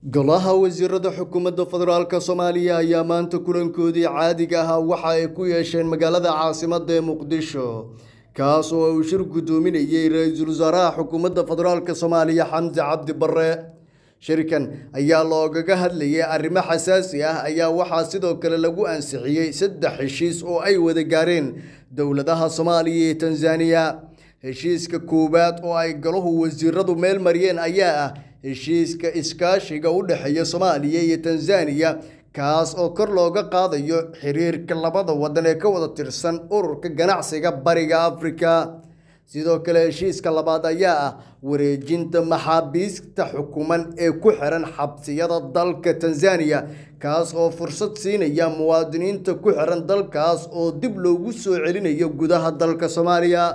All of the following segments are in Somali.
golaha wasiirada xukuumadda federaalk soomaaliya ayaa maanta kulankoodii caadiga ahaa waxa ay ku yeesheen magaalada caasimadda ee muqdisho kaas oo uu shir guddoominayey ra-iisul wasaaraha xukuumadda federaalk soomaaliya xamdi cabdi barre shirkan ayaa loogaga hadlayay arrimo xasaasi ah ayaa waxaa sidoo kale lagu ansixiyey saddex heshiis oo ay wada gaareen dowladaha soomaaliya iyo tanzaniya heshiiska koowaad oo ay galuhu wasiiradu meel mariyeen ayaa ah heshiiska iskaashiga u dhexeeya soomaaliya iyo tanzaniya kaas oo kor looga qaadayo xiriirka labada waddan ee ka wada tirsan ururka ganacsiga bariga afrika sidoo kale heshiiska labaad ayaa ah wareejinta maxaabiista xukuman ee ku xiran xabsiyada dalka tanzaniya kaas oo fursad siinaya muwaadiniinta ku xiran dalkaas oo dib loogu soo celinayo gudaha dalka soomaaliya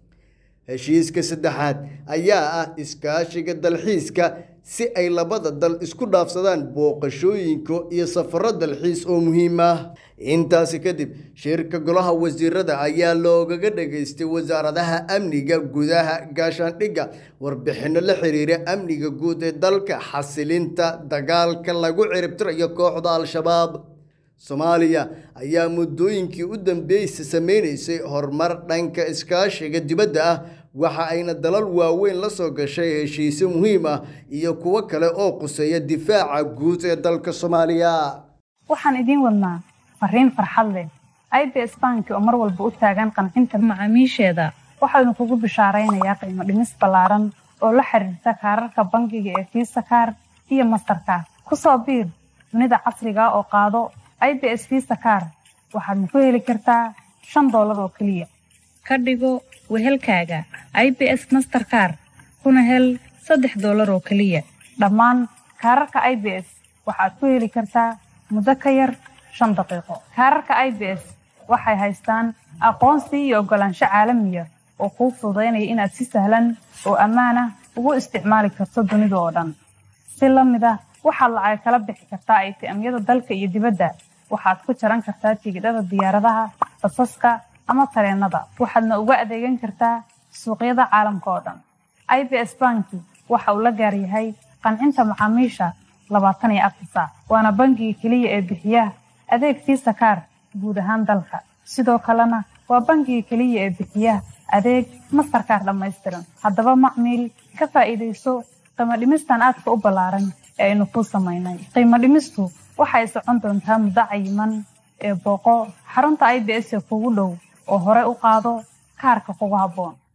heshiiska saddexaad ayaa ah iskaashiga dalxiiska si ay labada dal isku dhaafsadaan booqashooyinka iyo safaro dalxiis oo muhiim ah intaasi kadib shirka golaha wasiirada ayaa loogaga dhageystay wasaaradaha amniga gudaha gaashaandhigga warbixino la xiriira amniga guud ee dalka xasilinta dagaalka lagu ciribtirayo kooxda al-shabaab soomaaliya ayaa muddooyinkii u dambeysay sameynaysay horumar dhanka iskaashiga dibadda ah waxa ayna dalal waaweyn la soo gashay heshiisyo muhiim ah iyo kuwo kale oo quseeya difaaca guud ee dalka soomaaliya waxaan idiin wadnaa fariin farxad leh i b s banki oo mar walba u taagan qancinta macaamiisheeda waxaanu kugu bishaaraynayaa qiimo dhimis ballaaran oo la xiriirta kaararka bangiga ee fiisa kaar iyo mastarkaar ku soo biir dunida casriga oo qaado i b s fiisa kaar waxaadna ku heli kartaa shan doolar oo keliya ka dhigo wehelkaaga i b s masterkaar kuna hel saddex doolar oo keliya dhammaan kaararka i b s waxaad ku heli kartaa muddo ka yar shan daqiiqo kaararka i b s waxay haystaan aqoonsi iyo oggolaansho caalamiya oo kuu fududaynaya inaad si sahlan oo ammaan ah ugu isticmaali karto dunida oo dhan si la mid ah waxaad lacag kala bixi kartaa aytiamyada dalka iyo dibadda waxaad ku jaran kartaa tigidhada diyaaradaha basaska ama tareenada waxaadna uga adeegan kartaa suuqyada caalamka oo dhan i b s banki waxa uu la gaaryahay qancinta macaamiisha labaatan iyo afar saac waana bangiga keliya ee bixiya adeeg fiisa kaar guud ahaan dalka sidoo kalena waa bangiga keliya ee bixiya adeeg mastarkaar dhammaystiran haddaba macmiil ka faa'iidayso qiimo dhimistan aadka u ballaaran ee aynu kuu samaynay qiimo dhimistu waxay socon doontaa muddo cayiman ee booqo xarunta i b s ee kugu dhow oo hore u qaado kaarka kugu habboon